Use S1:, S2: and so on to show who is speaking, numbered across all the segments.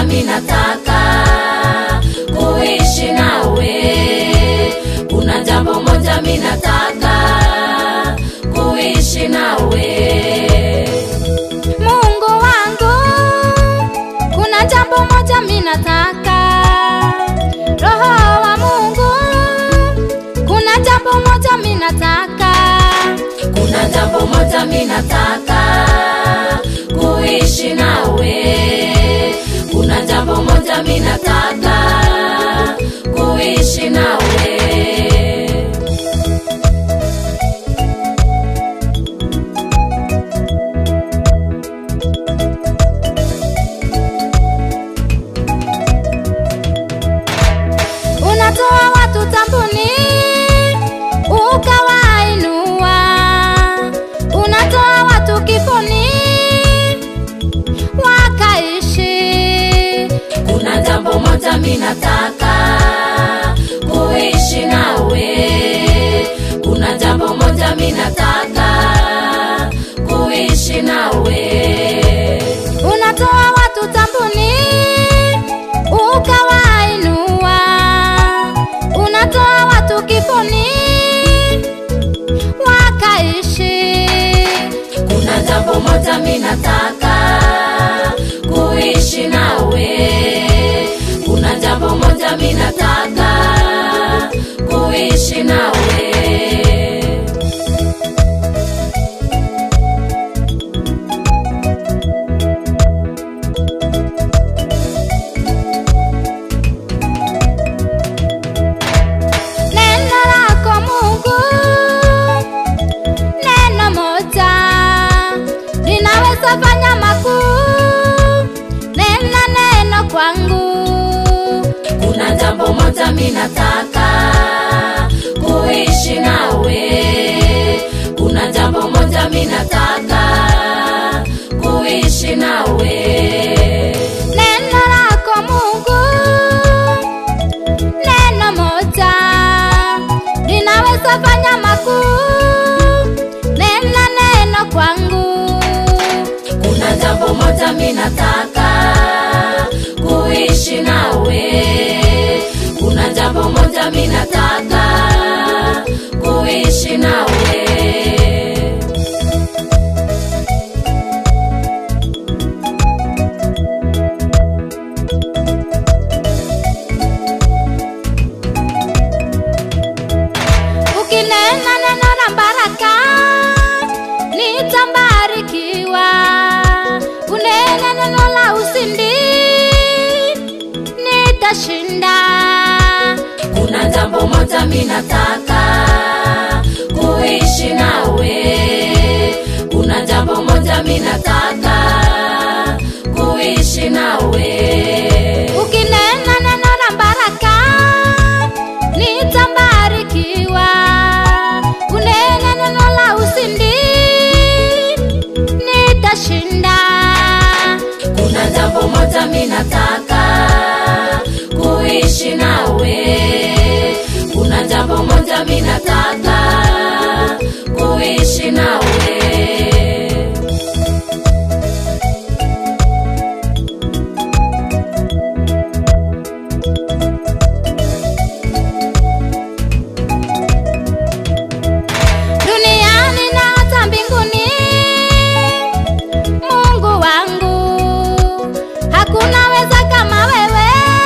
S1: moja minataka kuishi nawe. Kuna jambo moja minataka kuishi nawe.
S2: Mungu wangu, kuna jambo moja minataka. Roho wa Mungu, kuna jambo moja minataka.
S1: Kuna jambo moja minataka kuishi nawe. Kuna jambo moja minataka kuishi nawe.
S2: Unatoa watu tambuni, ukawainua. Unatoa watu kifoni, wakaishi.
S1: Kuna jambo moja minataka kuishi nawe. Kuna jambo moja minataka kuishi nawe.
S2: Unatoa watu tambuni, ukawainua. Unatoa watu kifoni, wakaishi.
S1: Kuna jambo moja minataka kuishi nawe. Kuna jambo moja minataka kuishi nawe.
S2: Neno lako Mungu, neno moja linaweza fanya makuu. Nena neno kwangu,
S1: Kuna jambo moja minataka kuishi nawe. Kuna jambo moja minataka kuishi nawe.
S2: neno lako Mungu, neno moja linaweza fanya makuu. Nena neno kwangu,
S1: Kuna jambo moja minataka kuishi nawe. Kuna jambo moja minataka kuishi nawe.
S2: ukinena neno la baraka nitabarikiwa. Unene neno la ushindi nitashinda.
S1: Kuna jambo moja minataka kuishi nawe. Kuna jambo moja minataka kuishi nawe.
S2: Ukinena neno la baraka nitabarikiwa. Unene neno la ushindi nitashinda.
S1: Kuna jambo moja minataka kuishi nawe. Kuna jambo moja minataka kuishi nawe.
S2: duniani na hata mbinguni. Mungu wangu, hakuna weza kama wewe.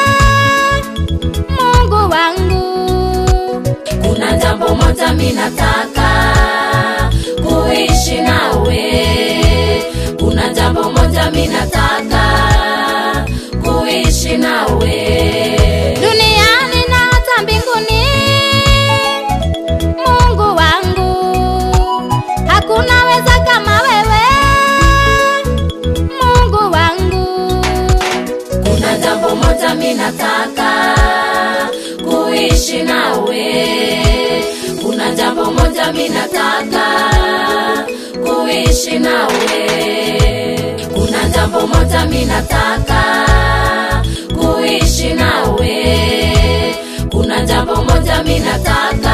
S2: Mungu wangu,
S1: Kuna jambo moja minataka kuishi nawe. Kuna jambo moja minataka kuishi nawe.
S2: duniani na hata mbinguni. Mungu wangu, hakuna weza kama wewe. Mungu wangu,
S1: Kuna jambo moja minataka kuishi nawe. Kuna jambo moja minataka kuishi nawe. Kuna jambo moja minataka kuishi nawe. Kuna jambo moja minataka